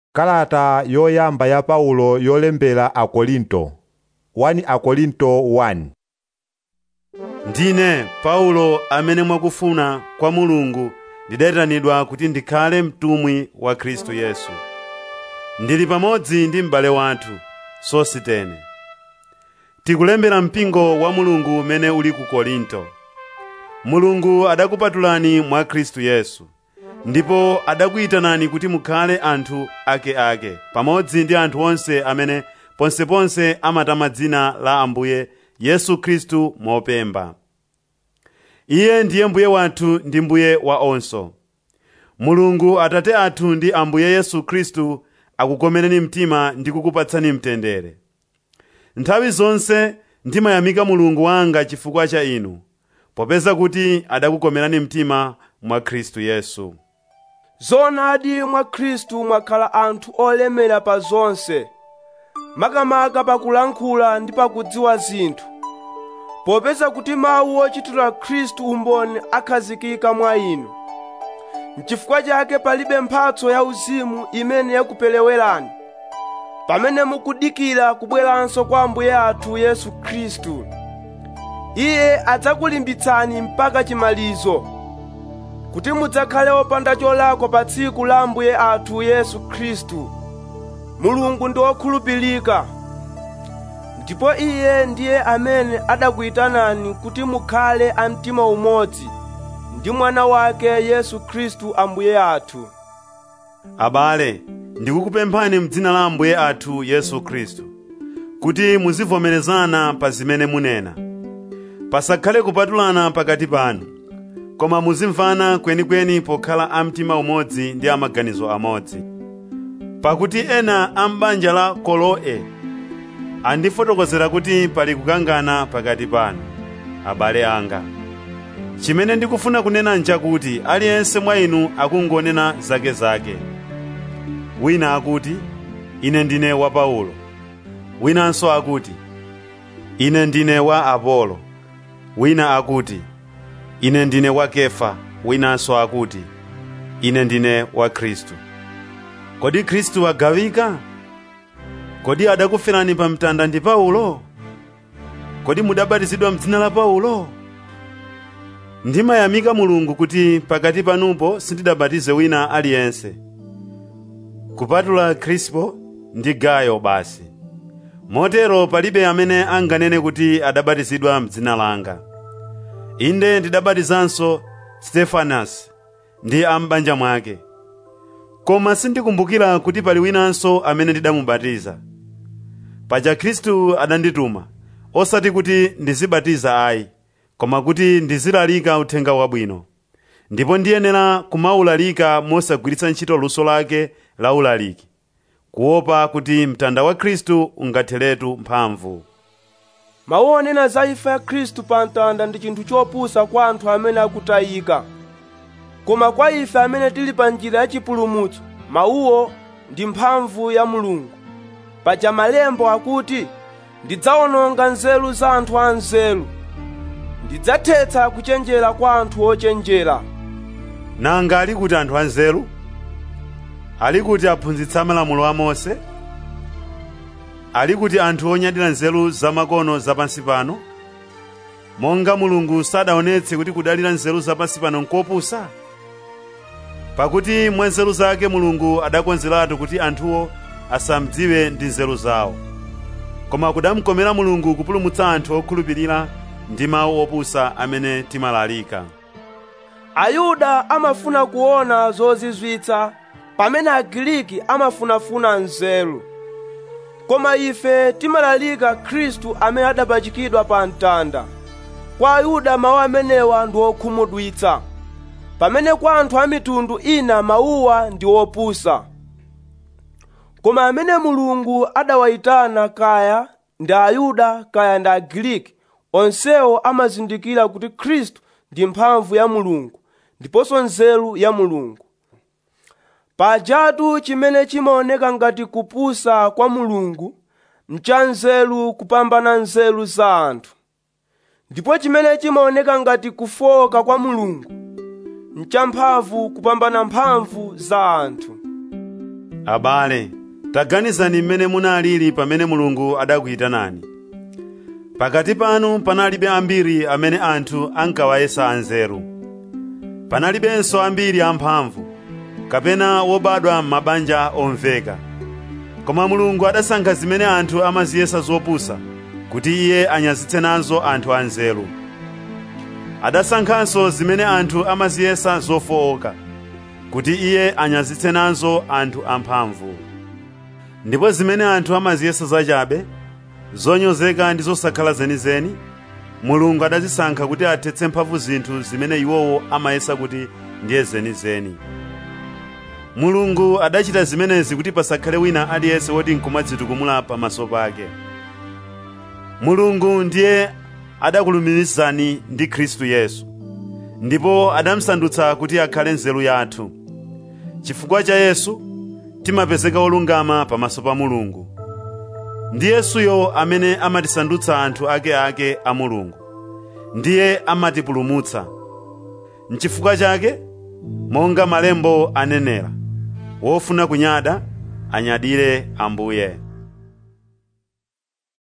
kalata yoyamba ya paulo yolembera akorinto 1 akorinto 1 ndine paulo amene mwakufuna kwa mulungu ndidayitanidwa kuti ndikhale mtumwi wa khristu yesu ndili pamodzi ndi m'bale wathu sositene tikulembera mpingo wa mulungu umene uli ku korinto mulungu adakupatulani mwa khristu yesu ndipo adakuyitanani kuti mukhale anthu akeake pamodzi ndi anthu onse amene ponseponse amatama dzina la ambuye yesu khristu mopemba iye ndiye mbuye wathu ndi mbuye wa onso mulungu atate athu ndi ambuye yesu khristu akukomereni mtima ndi kukupatsani mtendere nthawi zonse ndimayamika mulungu wanga chifukwa cha inu popeza kuti adakukomerani mtima mwa khristu yesu zoonadi mwa khristu mwakhala anthu olemera pa zonse makamaka pakulankhula ndi pakudziwa zinthu popeza kuti mawu ochitira khristu umboni akhazikika mwa inu n'chifukwa chake palibe mphatso yauzimu imene yakupelewerani pamene mukudikira kubweranso kwa ambuye athu yesu khristu iye adzakulimbitsani mpaka chimalizo kuti mudzakhale opanda cholakwa pa tsiku la ambuye athu yesu khristu mulungu ndi wokhulupirika ndipo iye ndiye amene adakuyitanani kuti mukhale a mtima umodzi ndi mwana wake yesu khristu ambuye athu abale ndikukupemphani m'dzina la ambuye athu yesu khristu kuti muzivomerezana pa zimene munena pasakhale kupatulana pakati panu koma muzimvana kwenikweni pokhala a mtima umodzi ndi amaganizo amodzi pakuti ena a m'banja la koloe andifotokozera kuti pali kukangana pakati panu abale anga chimene ndikufuna kunena nchakuti aliyense mwa inu akungonena zakezake wina akuti ine ndine wa paulo winanso akuti ine ndine wa apolo wina akuti ine ndine wa kefa winanso akuti ine ndine wa khristu kodi khristu wagawika kodi adakuferani pa mtanda ndi paulo kodi mudabatizidwa m'dzina la paulo ndimayamika mulungu kuti pakati panupo sindidabatize wina aliyense kupatula krispo ndi gayo basi motero palibe amene anganene kuti adabatizidwa m'dzina langa inde ndidabatizanso stefanasi ndi am'banja mwake koma sindikumbukira kuti pali winanso amene ndidamubatiza paja khristu adandituma osati kuti ndizibatiza ayi koma kuti ndizilalika uthenga wabwino ndipo ndiyenera kumaulalika mosagwiritsa ntchito luso lake la ulaliki kuopa kuti mtanda wa khristu ungatheretu mphamvu mawu onena za imfa ya khristu pa mtanda ndi chinthu chopusa kwa anthu amene akutayika koma kwa ife amene tili pa njira ya chipulumutso mawuwo ndi mphamvu ya mulungu paja malembo akuti ndidzawononga nzeru za anthu anzeru ndidzathetsa kuchenjera kwa anthu ochenjera nanga ali kuti anthu anzeru ali kuti aphunzitsa malamulo a mose ali kuti anthu onyadira nzeru zamakono zapansi pano monga mulungu sadaonetse kuti kudalira nzeru zapansi pano nkopusa pakuti mwa nzeru zake mulungu adakonzeratu kuti anthuwo asamdziwe ndi nzeru zawo koma kudamkomera mulungu kupulumutsa anthu okhulupirira ndi mawu opusa amene timalalika ayuda amafuna kuona zozizwitsa pamene agiriki amafunafuna nzeru koma ife timalalika khristu amene adapachikidwa pa mtanda kwa ayuda mawu amenewa ndi okhumudwitsa pamene kwa anthu a mitundu ina mawuwa ndi opusa koma amene mulungu adawayitana kaya ndi ayuda kaya ndi agiriki onsewo amazindikira kuti khristu ndi mphamvu ya mulungu ndiponso nzeru ya mulungu pajatu chimene chimaoneka ngati kupusa kwa mulungu mcha nzeru kupambana nzeru za anthu ndipo chimene chimaoneka ngati kufoka kwa mulungu mcha mphamvu kupambana mphamvu za anthu abale taganizani mmene munalili pamene mulungu adakuyitanani pakati panu panalibe ambiri amene anthu ankawayesa anzeru panalibenso ambiri amphamvu kapena wobadwa m'mabanja omveka koma mulungu adasankha zimene anthu amaziyesa zopusa kuti iye anyazitse nazo anthu anzeru adasankhanso zimene anthu amaziyesa zofowoka kuti iye anyazitse nazo anthu amphamvu ndipo zimene anthu amaziyesa zachabe zonyozeka ndi zosakhala zenizeni mulungu adazisankha kuti athetse mphamvu zinthu zimene iwowo amayesa kuti ndiye zenizeni mulungu adachita zimenezi kuti pasakhale wina aliyense woti nkumadzitukumula pamaso pake mulungu ndiye adakulumikizani ndi khristu yesu ndipo adamsandutsa kuti akhale nzeru yathu chifukwa cha yesu timapezeka olungama pamaso pa mulungu ndi yesuyo amene amatisandutsa anthu akeake a mulungu ndiye amatipulumutsa nchifukwa chake monga malembo anenera wofuna kunyada anyadire ambuye